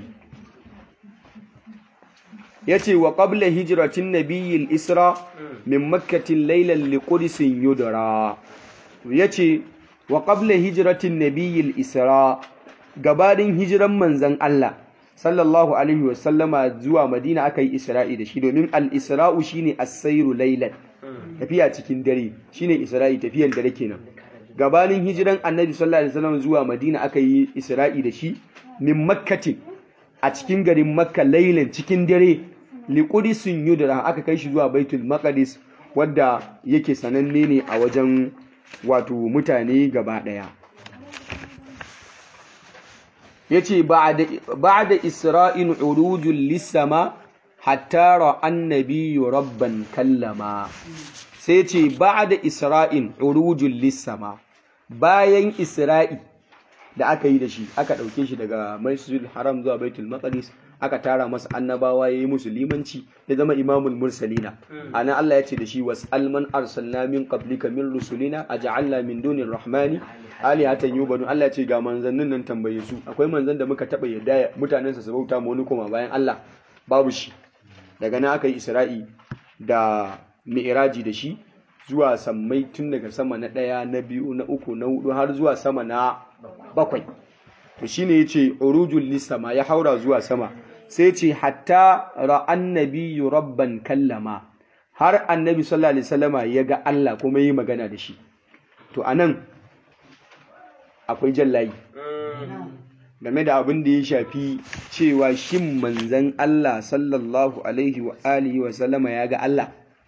yace wa qabla hijratin nabiyil isra min makkatin laylan liqudsin yudra yace wa qabla hijratin nabiyil isra gabanin hijiran manzon Allah sallallahu alaihi wasallama zuwa Madina aka yi Isra'i da shi domin al-Isra'u shine as-sayru laylan tafiya cikin dare shine Isra'i tafiyan dare kenan gabanin hijiran Annabi sallallahu alaihi wasallam zuwa Madina aka yi Isra'i da shi min Makkati a cikin garin Makka laylan cikin dare liqudisun yudra aka kai shi zuwa Baitul Maqdis wadda yake sananne ne a wajen wato mutane gaba ɗaya ya ce ba da isra'in urujun lissama hatta ra'an nabiyu rabban kallama sai ce ba da isra'in urujun lissama bayan isra'i da aka yi da shi aka ɗauke shi daga masjidil haram zuwa baitul maqdis aka tara masa annabawa yayi musu limanci ya zama imamul mursalina ana Allah ya ce da shi was'al man arsalna min qablika min rusulina aj'alna min dunir rahmani alihatan yubadu Allah ya ce ga manzannin nan tambaye su akwai manzan da muka taba yadda mutanen sa su bauta mu wani kuma bayan Allah babu shi daga nan aka yi Isra'i da mi'raji da shi zuwa sammai tun daga sama na ɗaya na biyu na uku na hudu har zuwa sama na bakwai to shine yace urujul lisama ya haura zuwa sama sai ce hatta ra'an nabiyyu rabban kallama har annabi sallallahu alaihi wasallama ya ga Allah kuma yi magana da shi to anan akwai jallayi game da abin da ya shafi cewa shin manzon Allah sallallahu alaihi wa alihi wa sallama ya ga Allah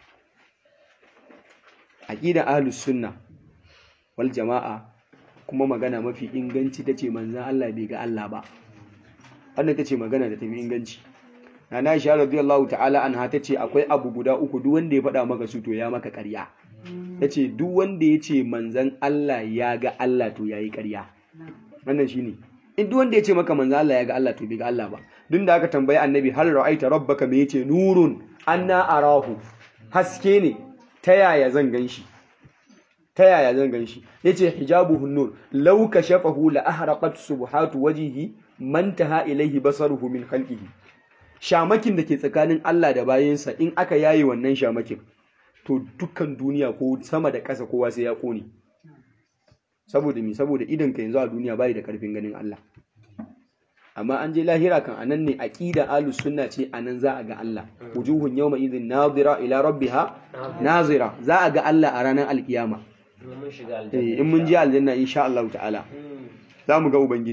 aqida ahlus sunna wal jama'a kuma magana mafi inganci tace manzon Allah bai ga Allah ba wannan tace magana da tafi inganci Nana Aisha radiyallahu ta'ala anha tace akwai abu guda uku duk wanda ya faɗa maka su to ya maka ƙarya tace duk wanda ya ce manzon Allah ya ga Allah to yayi ƙarya wannan shine in duk wanda ya ce maka manzon Allah ya ga Allah to bai ga Allah ba duk da aka tambayi annabi hal ra'aita rabbaka me yace nurun anna arahu haske ne ta yaya zan ganshi ta yaya zan ganshi yace hijabuhun nur law kashafahu la ahraqat subhatu wajhihi man taha ilayhi basaruhu min khalqihi shamakin da ke tsakanin Allah da bayansa in aka yaye wannan shamakin to dukkan duniya ko sama da ƙasa kowa sai ya kone saboda me saboda idan ka yanzu a duniya bai da karfin ganin Allah amma an je lahira kan anan ne aqida ahlus sunna ce anan za a ga Allah wujuhun yawma idhin nadira ila rabbiha nazira za a ga Allah a ranar alkiyama in mun je aljanna insha Allah ta'ala za mu ga ubangiji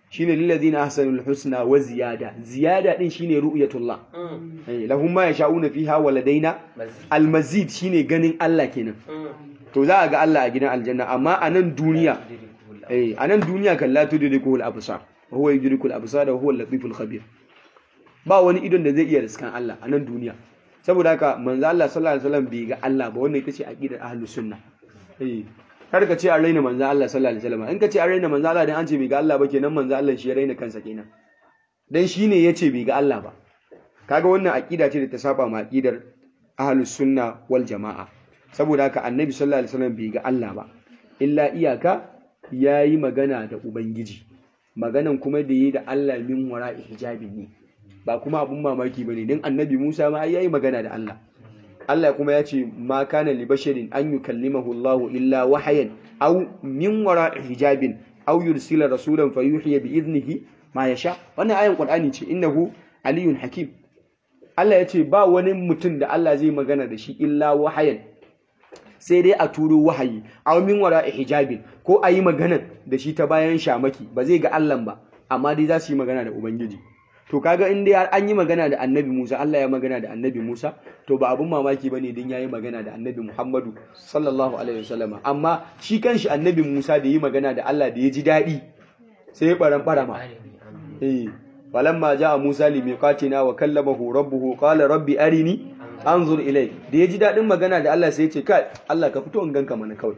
shine lil ladina ahsanul husna wa ziyada ziyada din shine ru'yatullah Mm. eh lahum ma yasha'una fiha wa ladaina Mazid. al mazid shine ganin Allah kenan Mm. to za a ga Allah a gidan aljanna amma a nan duniya Dirikul eh a nan duniya kan la tudrikul absar wa huwa yudrikul absar wa huwa al-latiful khabir ba wani idon da zai iya riskan Allah a nan duniya saboda haka manzo Allah sallallahu alaihi wasallam bai ga Allah ba wannan ita ce aqidar ahlus sunna eh kar ka ce an raina manzo Allah sallallahu alaihi wasallam in ka ce an raina manzo Allah dan an ce bai ga Allah ba kenan manzo Allah shi ya raina kansa kenan dan shine yace bai ga Allah ba kaga wannan aqida ce da ta saba ma aqidar ahlus sunna wal jamaa saboda haka annabi sallallahu alaihi wasallam bai ga Allah ba illa iyaka yayi magana da ubangiji maganan kuma da yi da Allah min wara'i hijabi ne ba kuma abun mamaki bane dan annabi Musa ma ai yayi magana da Allah Allah kuma ya ce ma kana li basharin an yukallimahu Allah illa wahayan aw min wara'i hijabin aw yursila rasulan fayuhiya bi idnihi ma yasha wannan ayan Qur'ani ce innahu aliyun hakim Allah ya ce ba wani mutum da Allah zai magana da shi illa wahayan sai dai a turo wahayi aw min wara'i hijabin ko a yi magana da shi ta bayan shamaki ba zai ga Allah ba amma dai za su yi magana da ubangiji to kaga in dai har an yi magana da annabi Musa Allah ya magana da annabi Musa to ba abun mamaki bane din yayi magana da annabi Muhammadu sallallahu alaihi wasallam amma shi kanshi annabi Musa da yi magana da Allah da ya ji dadi sai ya baran barama eh walamma jaa Musa limiqatina wa kallamahu rabbuhu qala rabbi arini anzur ilai da ya ji dadin magana da Allah sai ya ce kai Allah ka fito in ganka mana kawai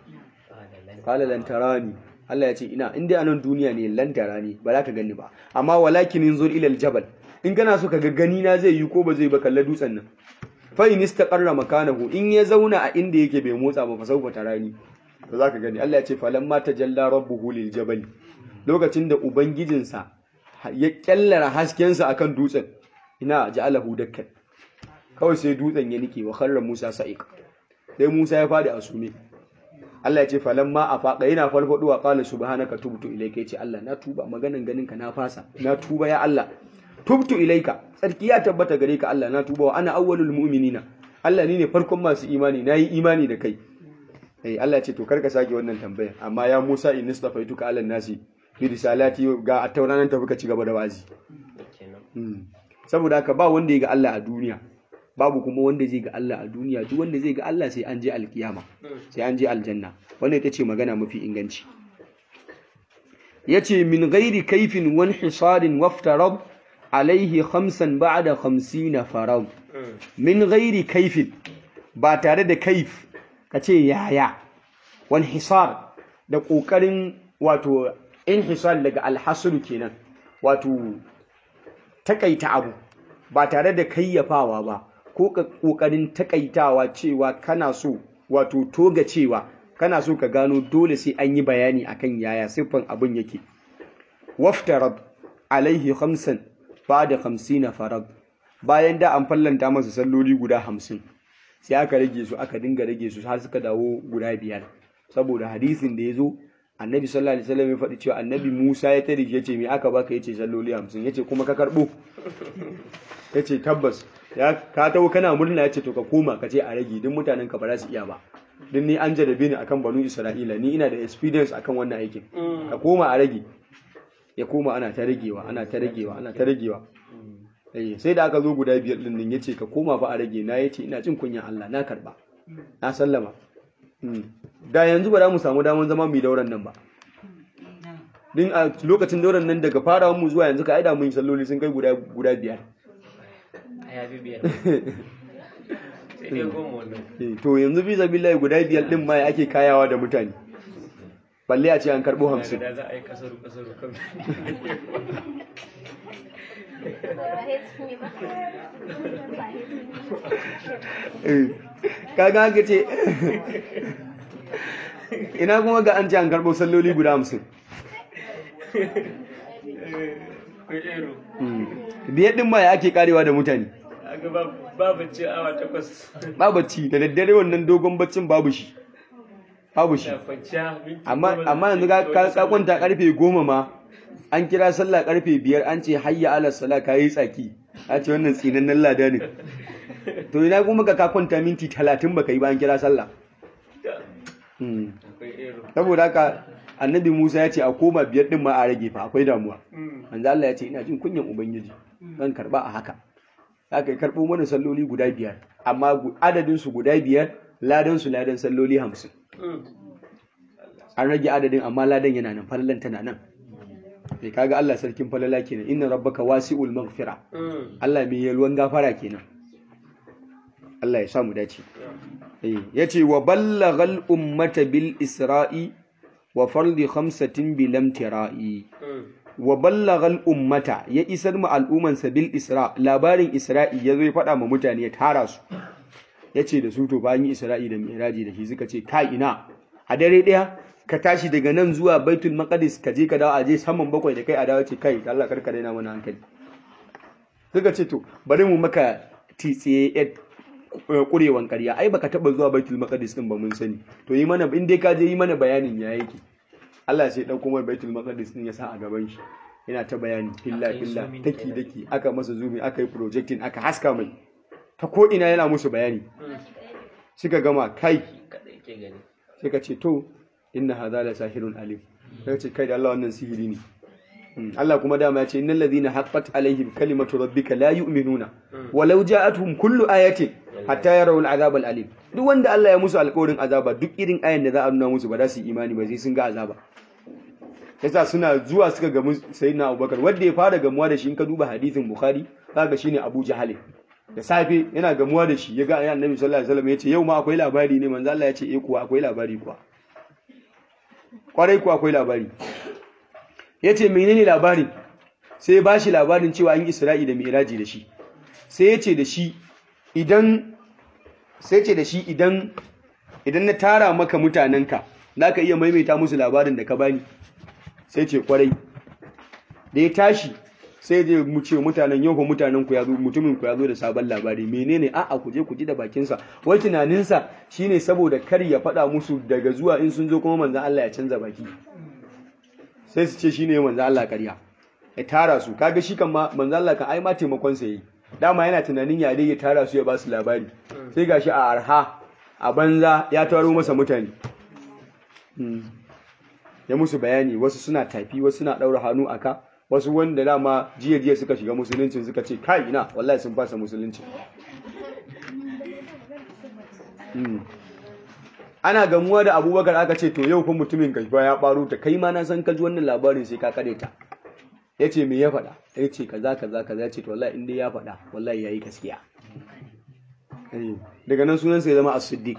qala lan tarani Allah ya ce ina in dai anan duniya ne lan tarani ba za ka gani ba amma walakin inzur ila aljabal in kana so ka ga gani na zai yi ko ba zai ba kalla dutsen nan fa in istaqarra makanahu in ya zauna a inda yake bai motsa ba fa sauka tarani to zaka gani Allah ya ce falamma tajalla rabbuhu lil jabal lokacin da ubangijinsa ya kyallara haskensa akan dutsen ina ja'alahu dakkan kawai sai dutsen ya nike wa kharra Musa sa'iq sai Musa ya fadi a sume Allah ya ce falamma afaqa yana farfaduwa qala subhanaka tubtu ilayka yace Allah na tuba maganan ganin ka na fasa na tuba ya Allah tubtu ilayka tsarki ya tabbata gare ka Allah na tuba wa ana awwalul mu'minina Allah ni ne farkon masu imani nayi imani da kai eh Allah ya ce to karka sake wannan tambaya amma ya Musa in nistafaituka ala nasi bi risalati ga attauranan tafi ka ci gaba da wazi kenan saboda haka ba wanda ya ga Allah a duniya babu kuma wanda zai ga Allah a duniya duk wanda zai ga Allah sai an je alkiyama sai an je aljanna wannan ita ce magana mafi inganci yace min ghairi kaifin wan hisarin waftarad alaihi khamsan ba'da 50 farad min ghairi kaifin ba tare da kaif kace yaya wan hisar da kokarin wato inhisal daga alhasru kenan wato takaita abu ba tare da kayyafawa ba ko kokarin takaitawa cewa kana so wato toga cewa kana so ka gano dole sai an yi bayani akan yaya siffan abin yake waftarad alaihi khamsan ba'da 50 farad bayan da an fallanta masa salloli guda hamsin sai aka rage su aka dinga rage su har suka dawo guda biyar saboda hadisin da ya zo annabi sallallahu alaihi wasallam ya faɗi cewa annabi Musa ya tare shi yace me aka baka yace salloli 50 yace kuma ka karbo yace tabbas ya ka tawo kana murna yace to ka koma ka ce a rage duk mutanen ka ba za su iya ba din ni an jarabe ni akan banu Isra'ila ni ina da experience akan wannan aikin ka koma a rage ya koma ana ta ragewa ana ta ragewa ana ta ragewa eh sai da aka zo guda biyar din nan yace ka koma fa a rage na yace ina jin kunyan Allah na karba na sallama da yanzu ba za mu samu damar zama mai dauran nan ba din a lokacin dauran nan daga farawar mu zuwa yanzu ka aida mun salloli sun kai guda guda biyar a yafi biyar sai dai goma wannan Eh, to yanzu bi billahi guda biyar din ma ake kayawa da mutane balle a ce an karbo hamsin da za a yi kasaru kasaru kan Eh, kaga haka ce ina kuma ga an ce an karbo salloli guda hamsin ko ero biyar din ma ya ake karewa da mutane a gaba babu ce awa takwas ba bacci da daddare wannan dogon baccin babu shi babu shi da kwanciya minti amma goma amma yanzu ka ka- ka kwanta karfe goma ma an kira sallah karfe biyar an ce hayya ala sala ka yi tsaki a ce wannan tsinannen lada ne to ina kuma ka ka kwanta minti talatin baka yi ba an kira sallah Da, Hmm. akwai ero saboda haka annabi Musa ya ce a koma biyar din ma a rage fa akwai damuwa manzo Allah ya ce ina jin kunyan ubangiji zan karba a haka aka karbo mana salloli guda biyar amma adadin su guda biyar ladan su ladan salloli hamsin an rage adadin amma ladan yana nan falalan tana nan sai kaga Allah sarkin falala kenan inna rabbaka wasi'ul maghfira Allah mai yalwan gafara kenan Allah ya sa mu dace eh yace wa ballaghal ummata bil isra'i wa fardi khamsatin bil amtira'i wa ballaghal ummata ya isar mu al'umman bil isra labarin isra'i yazo ya faɗa ma mutane ya tara su yace da su to bayan isra'i da mi'raji da shi suka ce kai ina a dare daya ka tashi daga nan zuwa baitul maqdis ka je ka dawo a je saman bakwai da kai a dawo ce kai Allah karka daina mana hankali suka ce to bari mu maka titsiye kurewan ƙarya ai baka taba zuwa baitul maqdis din ba mun sani to yi mana in dai ka je yi mana bayanin ya yake Allah sai dauko mai baitul maqdis din ya sa a gaban shi yana ta bayani filla filla daki daki aka masa zumi aka yi projecting aka haska mai ta ko ina yana musu bayani suka gama kai suka ce to inna hadha la sahirun alim sai ce kai da Allah wannan sihiri ne Allah kuma dama ya ce innal ladhina haqqat alaihim kalimatu rabbika la yu'minuna walau ja'atuhum kullu ayatin hatta yarawu al'azab al'alim duk wanda Allah ya musu alƙawarin azaba duk irin ayan da za a nuna musu ba za su yi imani ba sai sun ga azaba yasa suna zuwa suka ga sayyidina Abubakar wanda ya fara gamuwa da shi in ka duba hadisin Bukhari zaka shine Abu Jahal da safe yana gamuwa da shi ya ga Annabi sallallahu alaihi wasallam ya ce yau ma akwai labari ne manzo Allah ya ce eh kuwa akwai labari kuwa kwarai kuwa akwai labari ya ce menene labarin sai ya ba shi labarin cewa an isra'i da mi'raji da shi sai ya ce da shi idan sai ce da shi idan idan na tara maka mutanenka za ka iya maimaita musu labarin da ka bani sai ce kwarai da ya tashi sai je mu ce mutanen yau ko mutanen ku ya zo mutumin ku ya zo da sabon labari menene a'a ku je ku ji da bakinsa wai tunaninsa shine saboda kar ya faɗa musu daga zuwa in sun zo kuma manzon Allah ya canza baki sai su ce shine manzon Allah ƙarya ya tara su kaga shi kan ma manzon Allah kan ai ma taimakon sa yi dama yana tunanin ya dai ya tara su ya ba su labari sai gashi a arha a banza ya taro masa mutane ya musu bayani wasu suna tafi wasu suna ɗaura hannu aka wasu wanda dama jiya jiya suka shiga musulunci suka ce kai ina wallahi sun fasa musulunci ana gamuwa da abubakar aka ce to yau fa mutumin kashfa ya baro ta kai ma na san ka ji wannan labarin sai ka kare ta ya ce me ya faɗa ya ce kaza kaza kaza ya ce to wallahi in dai ya faɗa wallahi yayi gaskiya daga nan sunan sai zama as-siddiq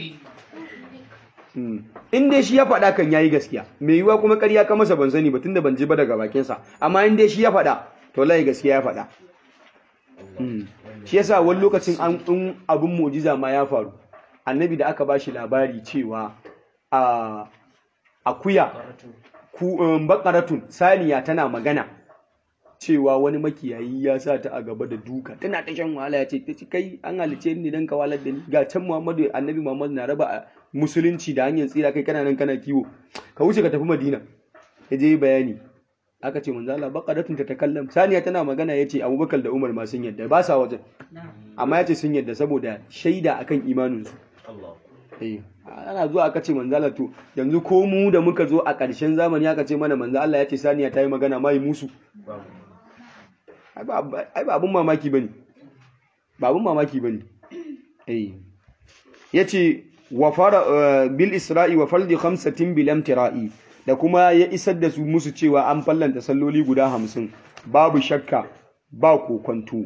in dai shi ya faɗa kan yayi gaskiya mai yiwuwa kuma ƙarya ka masa ban sani ba tunda ban ji ba daga bakinsa amma in dai shi ya faɗa to lai gaskiya ya faɗa shi yasa wani lokacin an in abin mu'jiza ma ya faru annabi da aka bashi labari cewa a akuya ku bakaratun saniya tana magana cewa wani makiyayi ya sa ta a gaba da duka tana ta shan wahala ya ce ta kai an halice ni dan ka walar da ni ga can Muhammadu annabi Muhammadu na raba musulunci da hanyar tsira kai kana nan kana kiwo ka wuce ka tafi Madina ya je bayani aka ce manzo Allah baqaratun ta takallam saniya tana magana yace Abubakar da Umar ma sun yadda ba sa wajen amma yace sun yadda saboda shaida akan imanin su eh ana zuwa aka ce manzo Allah to yanzu ko mu da muka zo a ƙarshen zamani aka ce mana manzo Allah yace saniya ta yi magana mai musu ai ba abun mamaki bane ba abun mamaki bane eh yace wa fara bil isra'i wa fardi khamsatin bil amtira'i da kuma ya isar da su musu cewa an fallanta salloli guda hamsin babu shakka ba kokonto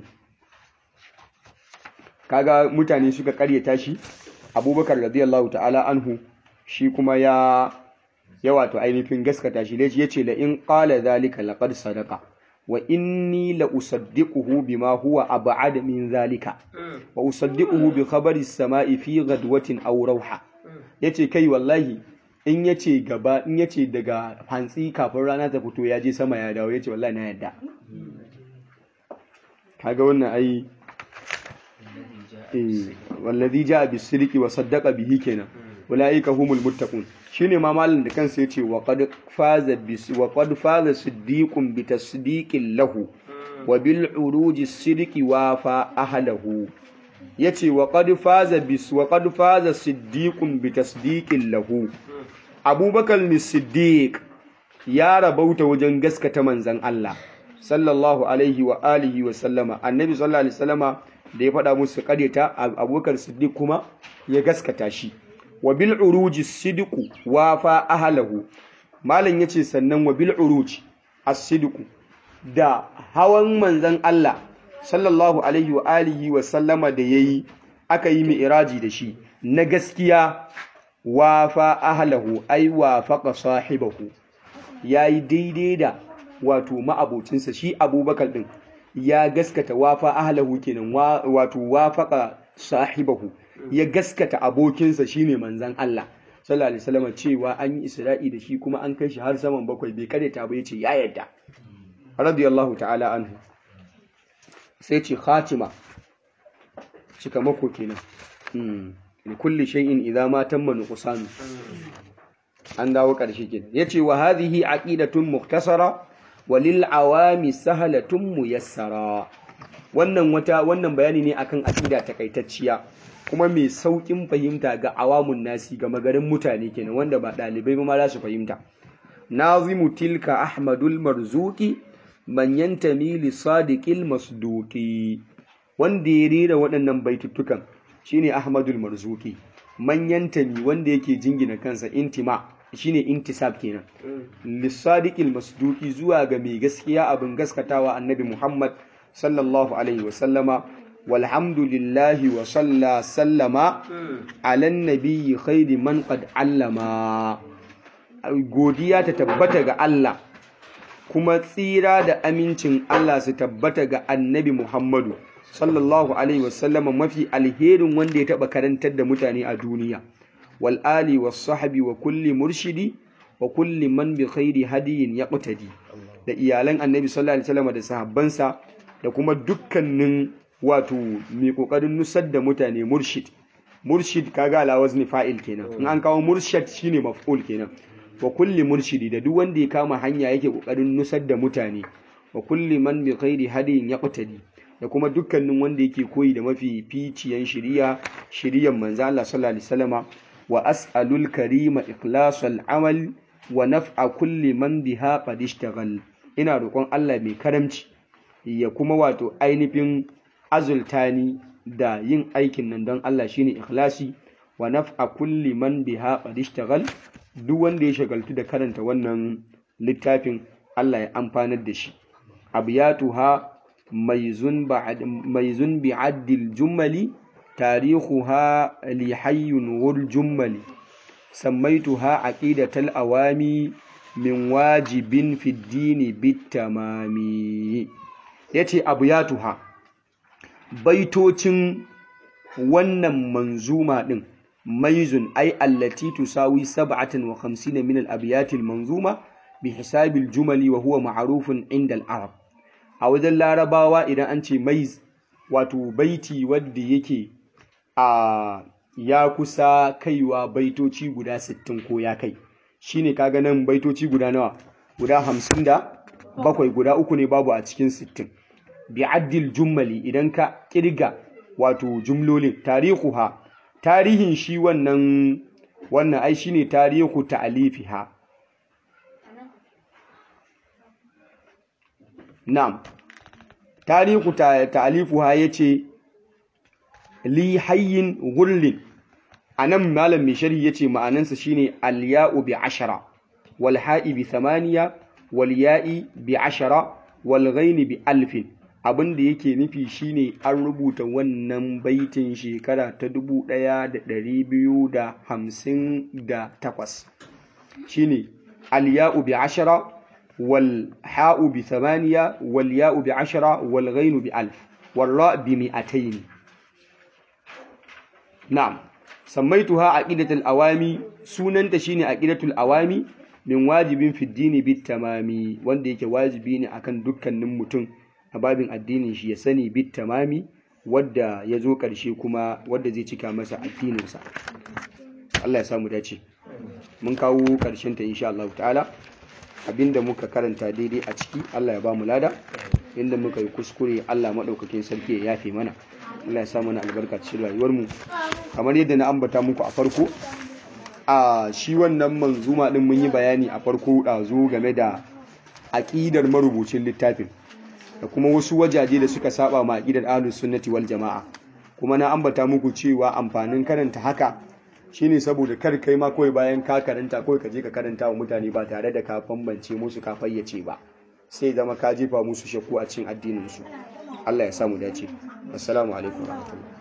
kaga mutane suka karyata shi abubakar radiyallahu ta'ala anhu shi kuma ya ya wato ainihin gaskata shi dai yace la in qala zalika laqad sadaqa wa inni la usaddiquhu bima huwa ab'ad min zalika wa usaddiquhu bi khabari as-sama'i fi ghadwatin aw rawha yace kai wallahi in yace gaba in yace daga hantsi kafin rana ta fito ya je sama ya dawo yace wallahi na yadda kaga wannan ai eh wallazi jaa bis-sidqi wa saddaqa bihi kenan ulaika humul muttaqun shine ma malin da kansa yace wa qad faza bis wa qad faza siddiqun bi tasdiqin lahu wa bil uruji sidqi wa fa ahlahu yace wa qad faza bis wa qad faza siddiqun bi tasdiqin lahu abubakar siddiq ya rabauta wajen gaskata manzan Allah sallallahu alaihi wa alihi wa sallama annabi sallallahu alaihi wasallama da ya faɗa musu ƙaryata abubakar siddiq kuma ya gaskata shi wa bil uruji sidqu wafa ahlahu malam yace sannan wa bil uruj as-sidqu da hawan manzan Allah sallallahu alaihi wa alihi wa sallama da yayi aka yi mi'raji da shi na gaskiya wafa ahlahu ai wafaqa sahibahu yayi daidai da wato ma'abocinsa shi Abubakar din ya gaskata wafa ahlahu kenan wato wafaqa sahibahu ya gaskata abokinsa shine manzan Allah sallallahu alaihi wasallam cewa an yi Isra'i da shi kuma an kai shi har saman bakwai bai kareta ba yace ya yadda radiyallahu ta'ala anhu sai ce khatima cika mako kenan li kulli shay'in idza ma tamma nuqsanu an dawo karshe kenan yace wa hadhihi aqidatun mukhtasara wa lil awami sahlatun muyassara wannan wata wannan bayani ne akan aqida takaitacciya kuma mai saukin fahimta ga awamun nasi ga magarin mutane kenan wanda ba dalibai ba ma za su fahimta nazimu tilka ahmadul marzuki man yantami li sadiqil masduqi wanda ya rera waɗannan baituttukan shine ahmadul marzuki man yantami wanda yake jingina kansa intima shine intisab kenan li sadiqil masduqi zuwa ga mai gaskiya abin gaskatawa annabi muhammad sallallahu alaihi wasallama walhamdulillahi wa salla sallama ala nabiyyi khairi man qad allama godiya ta tabbata ga Allah kuma tsira da amincin Allah su tabbata ga annabi Muhammadu sallallahu alaihi wasallama mafi alherin wanda ya taba karantar da mutane a duniya wal ali was sahbi wa kulli murshidi wa kulli man bi khairi hadiyin yaqtadi da iyalan annabi sallallahu alaihi wasallama da sahabbansa da kuma dukkanin wato mai kokarin nusar da mutane murshid murshid kaga ala wazni fa'il kenan in an kawo murshid shine maf'ul kenan wa kulli murshidi da duk wanda ya kama hanya yake kokarin nusar da mutane wa kulli man bi khairi hadiyin yaqtadi da kuma dukkanin wanda yake koyi da mafi ficiyan shiriya shiriyan manzo Allah sallallahu alaihi wasallama wa as'alul karima ikhlasal amal wa naf'a kulli man biha qad ishtaghal ina roƙon Allah mai karamci ya kuma wato ainihin azultani da yin aikin nan don Allah shine ikhlasi wa naf'a kulli man biha qad ishtaghal duk wanda ya shagaltu da karanta wannan littafin Allah ya amfanar da shi abiyatuha maizun ba'd maizun bi'addil jummali tarihuha li hayyun wal jummali sammaituha aqidatal awami min wajibin fi dini bitamami yace abiyatuha baitocin wannan manzuma din maizun ai allati tusawi 57 min al-abyat al-manzuma bi hisab al-jumali wa huwa ma'rufun inda al-arab a wajen larabawa idan an ce maiz wato baiti wanda yake a ya kusa kaiwa baitoci guda 60 ko ya kai shine kaga nan baitoci guda nawa guda 57 guda uku ne babu a cikin 60 bi addil jummali idan ka kirga wato jumlolin tarihuha tarihin shi wannan wannan ai shine tarihu ta'alifiha na'am tarihu ta'alifuha yace li hayyin ghullin anan malam mai sharhi yace ma'anansa shine al-ya'u bi ashara wal ha'i bi thamaniya wal ya'i bi ashara wal ghaini bi alfin abin da yake nufi shine an rubuta wannan baitin shekara ta dubu ɗaya da ɗari biyu da hamsin da takwas shine alya'u bi ashara wal ha'u bi thamaniya wal ya'u bi ashara wal ghainu bi alf wal ra bi mi'atayn na'am sammaituha aqidatul awami sunanta shine aqidatul awami min wajibin fi dini bit tamami wanda yake wajibi ne akan dukkanin mutum a babin addinin shi ya sani bit tamami wadda ya zo ƙarshe kuma wadda zai cika masa addininsa Allah ya samu dace mun kawo ƙarshen ta insha Allah ta'ala abinda muka karanta daidai a ciki Allah ya ba mu lada inda muka yi kuskure Allah maɗaukakin sarki ya yafe mana Allah ya sa mana albarka cikin rayuwar mu kamar yadda na ambata muku a farko a shi wannan manzuma din mun yi bayani a farko ɗazu game da aƙidar marubucin littafin da kuma wasu wajaje da suka saba ma aƙidar ahlus sunnati wal jama'a kuma na ambata muku cewa amfanin karanta haka shine saboda kar kai ma kawai bayan ka karanta kawai ka je ka karanta wa mutane ba tare da ka bambance musu ka fayyace ba sai zama ka jefa musu shakku a cikin addinin su Allah ya samu dace assalamu alaikum warahmatullahi